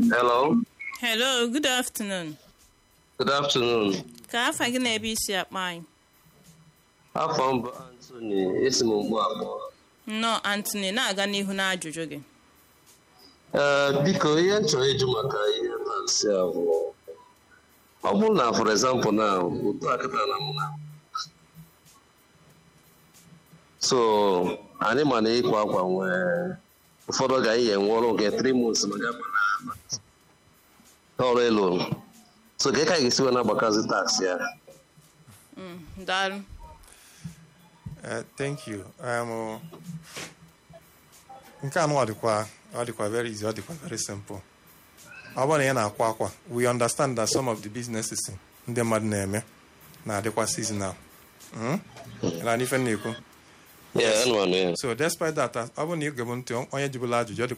Hello. Hello, good afternoon. Good afternoon. Ka afa gị na-ebe isi akpa anyị? Afọ m bụ Anthony esi m ugbu abụọ. Nnọọ Anthony na-aga n'ihu n'ajụjụ gị. Ee, biko ihe m chọrọ ịjụ maka ihe tansị a bụ ọ bụrụ na for example na otu akịta na m na so anyị ma na ịkwa akwa nwee ụfọdụ ga ihe nwe ọrụ nke 3 months ma ga na ọrụ elu so ka ị ka ga-esi wee na-agbakazi taksị ya Mm, Daalụ. Uh, thank you. Um, nke anụ ọ dịkwa ọ dịkwa very easy ọ dịkwa very simple ọ bụrụ na ị na-akwa akwa we understand that some of the businesses ndị mmadụ na-eme na-adịkwa seasonal Mm? Ịla n'ife m na-ekwu Yeah, anụmanụ ya so despite that ọ bụrụ na ị gebe ntị onye jibụla ajụjụ ọ dịkwa